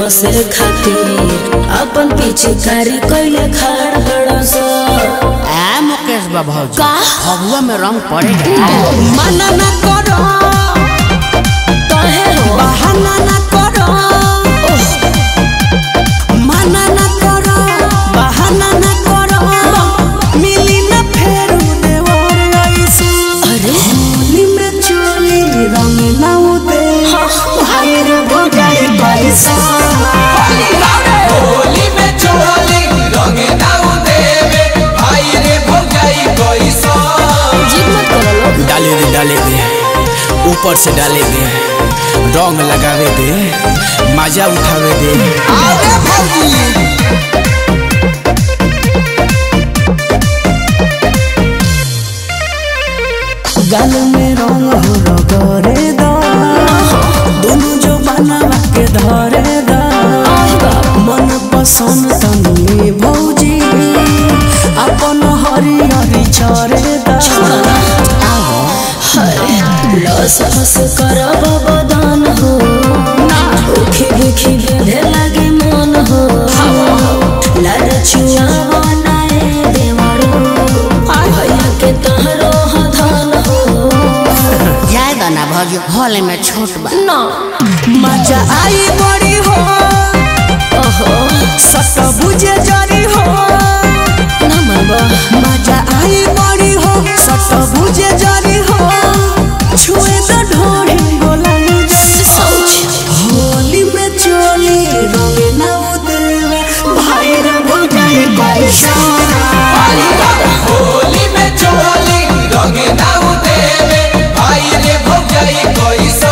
बसे खातिर अपन पिछकारी कैले खाड़ बड़स आ मुकेश बाबू का? फगुआ में रंग पड़ेगा मना ना करो कहे हो बहाना ना करो मना ना करो बहाना ना करो मिली ना फेरू देवर ऐसे अरे होली में चोली रंग ना उदे भाई रे भगाई पैसा होली में चोली रंग दाऊ देवे भाई रे भौजाई कैसा जिद मत करो लोग डाले दे डाले दे ऊपर से डाले दे रंग लगावे दे मजा उठावे दे आगे भौजी गाल में रंग हो रगरे दा दोनों जो बनवा के धरे दा मन पसंद तनी भौजी अपन हरी हरी चरे दा लस फस करब बदन हो उखी बुखी बेधे लागे मन हो लाल चुआ बनाए देवरो भैया के तहरो धन हो जाए दाना भौजी हॉल में छोट बा ना मजा आई बड़ी हो ओहो सट बुझे जरी हो ना मनबा मजा आई बड़ी हो सट बुझे जरी हो छुए तो ढोरी गोलाई सोच होली में चोली रंग ना उतरवे भाई रे भगाई पैसा होली में चोली रंग दाऊ देवे भाई रे भौजाई कैसा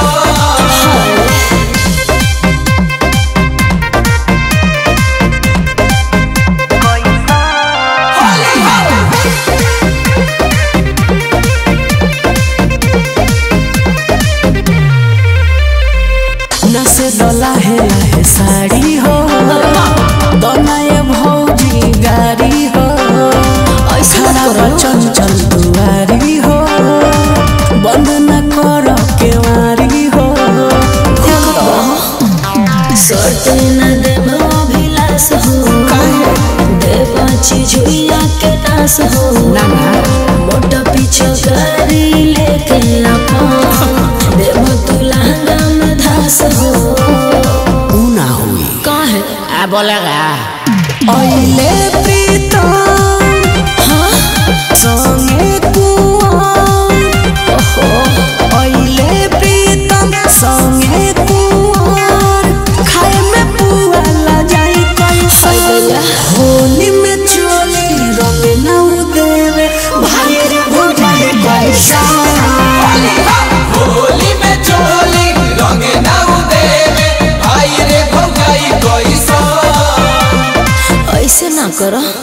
नसे दला है लहे साड़ी हो बनाए भौजी गाड़ी हो ऐसा खड़ा बा चंचल दुआरी हो बंद न करो केवारी हो सोते न देव अभिलाष हो देव चिझुइया के नाश हो मोटा पीछे गाड़ी लेके अपन देव तू लहंगा में धास हो ऊ ना हुई काहे आ बोलेगा अइले प्रीतम संगे कुआर अइले प्रीतम संगे कुआर खाए में पुआ ला जाई कैसा होली में चोली रंग ना देवे भाई रे भुजाई पैसा होली में चोली रंग दाऊ देवे भाई रे भौजाई कैसा ऐसे ना करो